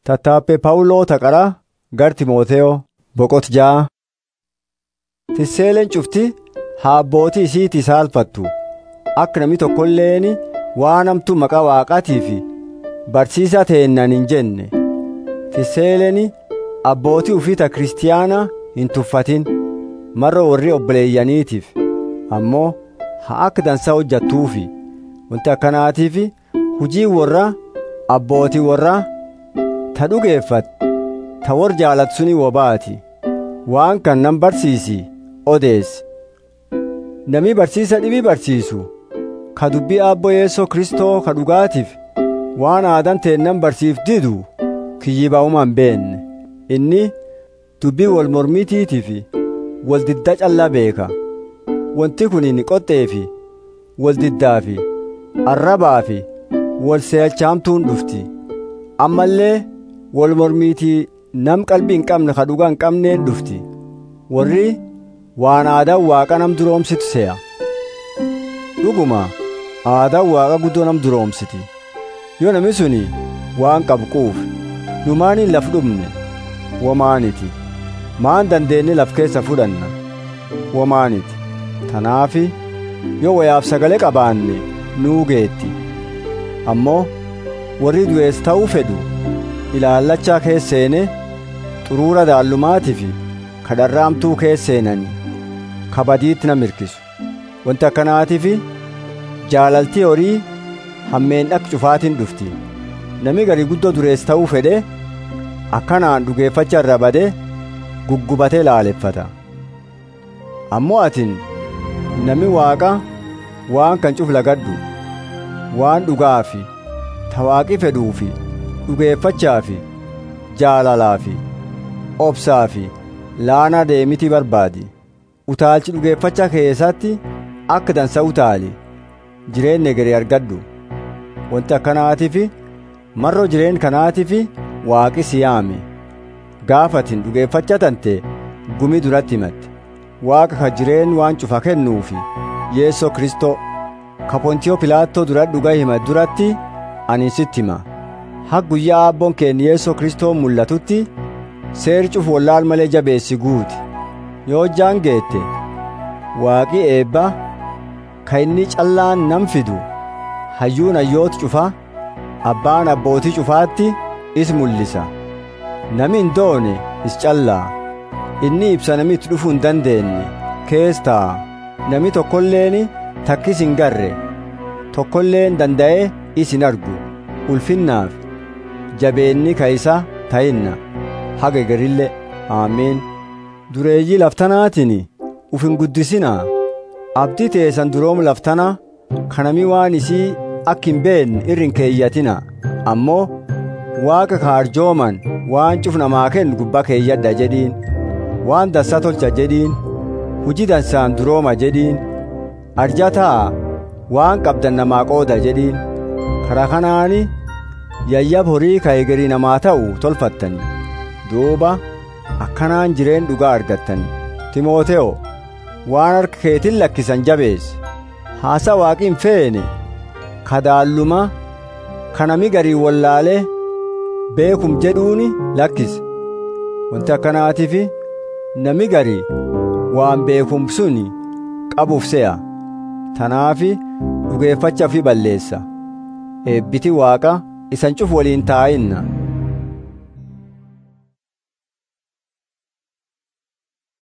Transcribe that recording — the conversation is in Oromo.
Tattaaffee Phaawuloo Taqaraa gar Timooteyoo boqot ja'a. Tisseeleen cufti haa abbootii isiitii saalfattu akka namni tokkolleen waan hamtuu maqaa waaqaatii fi barsiisaa ta'ennan hin jenne. Tisseeleen abbootii ufiita kiristiyaanaa hin tuffatin marra warri obboleeyyaniitiif ammoo haa akka dansaa hojjattuufi wanti akkanaatiif hujii warra abbootii warraa ta dhugeeffat ta war jaalatu suni wobaati waan kan nan barsiisi odeessi namni barsiisa dhibii barsiisu ka dubbii abboo yeessoo kristoo ka dhugaatiif waan aadan teennan barsiif didu kiyyiba'uman beenne inni dubbii wal mormitiitii fi wal didda callaa beeka wanti kun inni qoxxee fi wal diddaa fi arrabaa fi wal seelchaamtuun dhufti ammallee wal mormiitii nam qalbii hin qabne ka dhugaa hin qabneen dhufti warri waan aadaan waaqa nam duroomsitu se'a dhuguma aadaan waaqa guddoo nam duroomsiti yoo namni suni waan qabu quuf numaaniin laf dhumne womaaniti maan dandeenye laf keessa fudhanna womaaniti tanaafi yoo wayaaf sagalee qabaanne nuu geetti ammoo warri du'ees ta'uu fedhu ilaallachaa keesseene xuruura daallumaatii fi kadharraamtuu keesseenani kabadiitti na mirkisu wanti akkanaatiif jaalaltii horii hammeen dhaq cufaatiin dhufti nami garii guddoo durees ta'uu fedhe akkanaan dhugeeffacha irra bade guggubatee laaleffata ammoo atin nami waaqa waan kan cuf lagadhu waan dhugaa fi tawaaqi fedhuu fi dhugeeffachaa fi jaalalaa fi obsaa fi laanaa deemitii barbaadi utaalchi dhugeeffachaa keessatti akka dansa utaali jireenya egeree argadhu wanti akkanaatiif marroo jireen kanaatiif waaqi si yaame gaafatin dhugeeffacha tante gumii duratti himatte waaqa ka jireen waan cufa kennuufi yeessoo kristoo ka pontiyoo pilaattoo dura dhugaa hima duratti ani sitti hima ha guyyaa abboon keenya yeessoo kristoo mul'atutti seeri cufu wallaal malee jabeessi guuti yoo jaan geette waaqi eebba ka inni callaan nam fidu hayyuun hayyooti cufa abbaan abbootii cufaatti is mul'isa nami hin doone is callaa inni ibsa nami itti dhufuu hin dandeenye kees taa'a nami tokkolleen takkis hin garre tokkolleen danda'ee is hin argu ulfinnaaf jabeenni ka isa ta'inna haga garillee aameen dureeyyii laftanaatiin uf hin guddisinaa abdii teessan duroom laftana kanami waan isii akka hin beekne irri hin keeyyatina ammoo waaqa ka arjooman waan cuf namaa kennu gubbaa keeyyadha jedhiin waan dansaa tolcha jedhiin hujii dansaan durooma jedhiin arjataa waan qabdan namaa qooda jedhiin karaa kanaani yayyab horii ka egerii namaa ta'u tolfattani duuba akkanaan jireen dhugaa argattani timooteyo waan harka keetiin lakkisan jabeesse haasa waaqi hin feene kadaalluma kanami garii wallaalee beekum jedhuuni lakkise wanti akkanaatiif nami garii waan beekum suni qabuuf se'a tanaafi dhugeeffacha fi balleessa eebbiti waaqa isan cuf waliin taa'inna